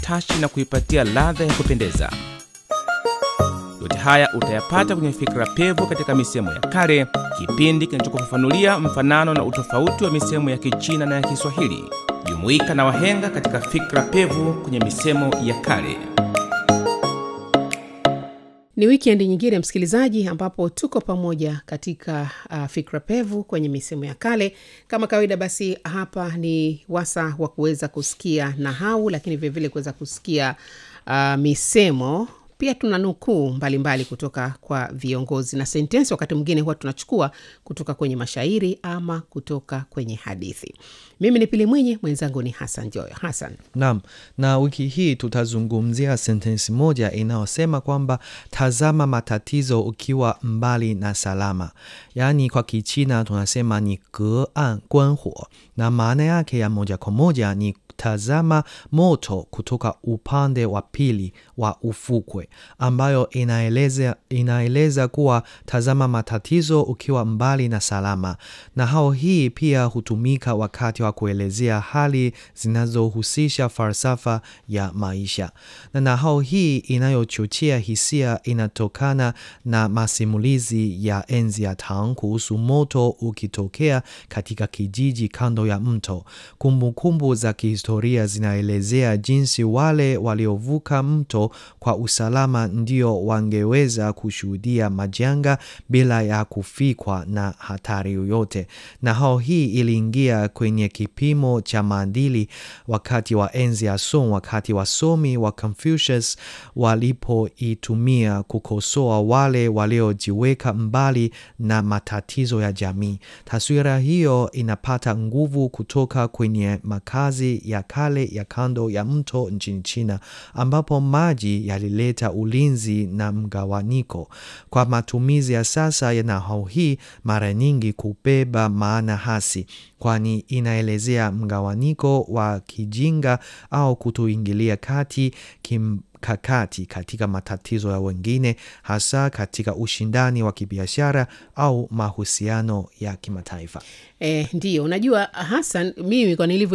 tashi na kuipatia ladha ya kupendeza. Yote haya utayapata kwenye Fikra Pevu katika misemo ya kale, kipindi kinachokufafanulia mfanano na utofauti wa misemo ya Kichina na ya Kiswahili. Jumuika na wahenga katika Fikra Pevu kwenye misemo ya kale. Ni wikendi nyingine msikilizaji, ambapo tuko pamoja katika uh, fikra pevu kwenye misemo ya kale. Kama kawaida, basi hapa ni wasa wa kuweza kusikia nahau, lakini vilevile kuweza kusikia uh, misemo pia tuna nukuu mbalimbali kutoka kwa viongozi na sentensi. Wakati mwingine huwa tunachukua kutoka kwenye mashairi ama kutoka kwenye hadithi. Mimi ni Pili Mwinyi, mwenzangu ni Hasan Joyo. Hasan, Naam, na wiki hii tutazungumzia sentensi moja inayosema kwamba tazama matatizo ukiwa mbali na salama, yaani kwa Kichina tunasema ni ge an guan huo, na maana yake ya moja kwa moja ni tazama moto kutoka upande wa pili wa ufukwe, ambayo inaeleza, inaeleza kuwa tazama matatizo ukiwa mbali na salama. Na hao hii pia hutumika wakati wa kuelezea hali zinazohusisha falsafa ya maisha, na nahau hii inayochochea hisia inatokana na masimulizi ya enzi ya Tang kuhusu moto ukitokea katika kijiji kando ya mto. Kumbukumbu kumbu za kihistoria zinaelezea jinsi wale waliovuka mto kwa usalama ndio wangeweza kushuhudia majanga bila ya kufikwa na hatari yoyote. Na hao hii iliingia kwenye kipimo cha maadili wakati wa enzi ya Song, wakati wasomi wa Confucius walipoitumia kukosoa wale waliojiweka mbali na matatizo ya jamii. Taswira hiyo inapata nguvu kutoka kwenye makazi ya kale ya kando ya mto nchini China, ambapo maji yalileta ulinzi na mgawanyiko. Kwa matumizi ya sasa ya nahau hii, mara nyingi kubeba maana hasi, kwani inaelezea mgawanyiko wa kijinga au kutoingilia kati kim kakati katika matatizo ya wengine, hasa katika ushindani wa kibiashara au mahusiano ya kimataifa. e, ndiyo unajua Hasan, mimi kwa nilivyo